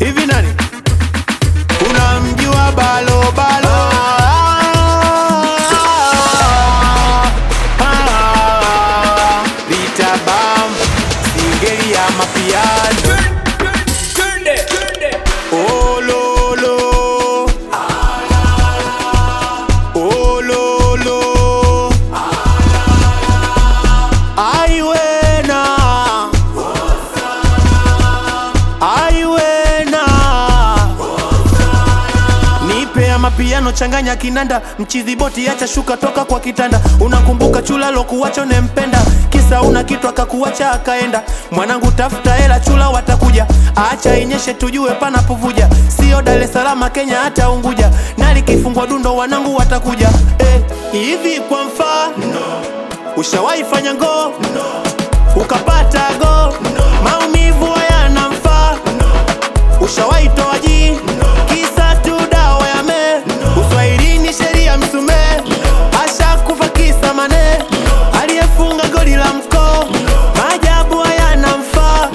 hivi nani unamjua balo balo Ah, vita bam singeli ya mapiano Oh, lo, lo. Oh, lo, lo. Ai, wena. Ai, wena. Nipe ya mapiano changanya kinanda mchizi boti acha shuka toka kwa kitanda unakumbuka chula lokuwacho nempenda kisa una kitu akakuacha akaenda mwanangu tafuta hela chula watakuja acha inyeshe tujue panapovuja sio Dar es Salaam Kenya hata Unguja nali kifungwa dundo wanangu watakuja eh, hivi kwa mfano ushawahi fanya ngoo ukapata go maumivu hayana mfaa ushawahi toa jii kisa tu dawa ya me uswahilini sheria msumee asha kufa kisa mane aliyefunga goli la mkoo maajabu hayana mfaa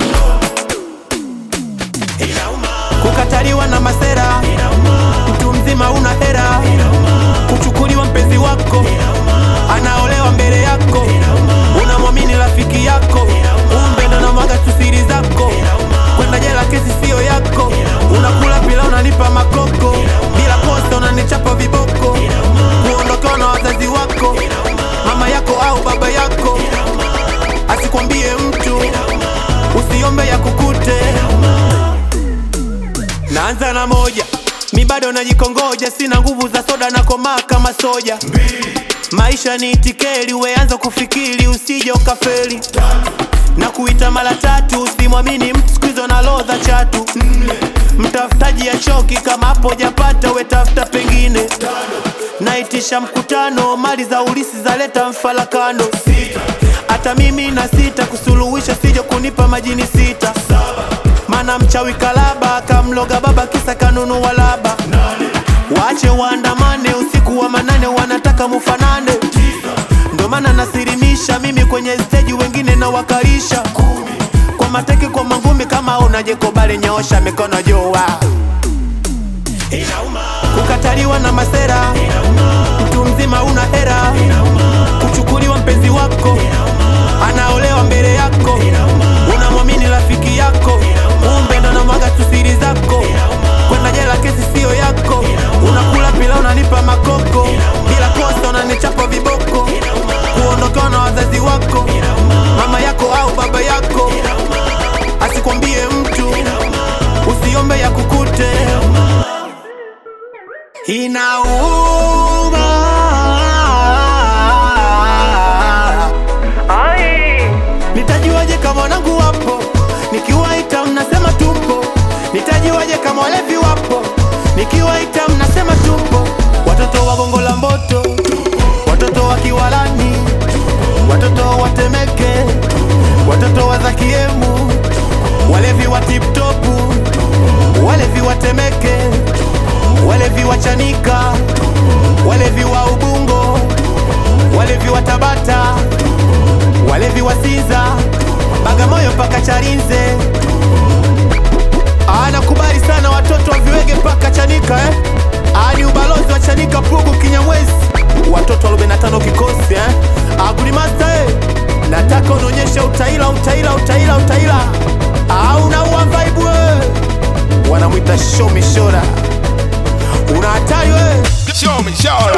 kukataliwa na masera mtu mzima una hera kuchukuliwa mpenzi wako anaolewa mbele yako unamwamini rafiki yako kumbe ndo namwaga tu siri zako kwenda jela kesi siyo yako unakula pila unanipa makoko bila kosa unanichapa viboko kuondokewa na wazazi wako mama yako au baba yako asikwambie mtu usiombe ya kukute naanza na moja mi bado najikongoja sina nguvu za soda na komaa kama soja maisha ni itikeli weanza kufikiri usije ukafeli na kuita mara tatu usimwamini mtu skuizo na lodha chatu mtafutaji ya choki kama hapo japata wetafuta pengine naitisha mkutano mali za ulisi zaleta mfalakano hata mimi na sita kusuluhisha sijo kunipa majini sita mana mchawi kalaba akamloga baba kisa kanunua laba wache waandamane usiku wa manane wanataka mufanane ndo maana nasirimisha mimi kwenye steji wengine na wakarisha kwa mateke kwa mangumi kama unajekobale nyoosha mikono jua kukataliwa na masera mtu mzima una hera kuchukuliwa mpenzi wako anaolewa mbele yako unamwamini rafiki yako kumbe ndo namwaga tu siri zako kwenda jela kesi siyo yako unakula pila unanipa makoko bila kosa unanichapa viboko kuondokewa na wazazi wako mama yako au baba yako asikwambie mtu usiombe ya kukute inauma nitajuaje kama wanangu wapo nikiwaita mnasema tupo nitajuaje kama walevi wapo nikiwaita mnasema tupo watoto wa gongo la mboto watoto wa kiwalani watoto wa temeke watoto wa zakiemu walevi wa tiptopu walevi wa temeke walevi wa chanika walevi wa ubungo walevi wa tabata walevi wa Sinza, Bagamoyo mpaka Charinze. Anakubali sana watoto wa viwege mpaka Chanika eh? Ah, ni ubalozi wa Chanika, Pugu, Kinyamwezi, watoto wa 45 kikosi eh? Agudi Master eh? Nataka unaonyesha utaila utaila utaila utaila au unaua vibe wewe, wanamwita show me shora, una hatari wewe Show me, show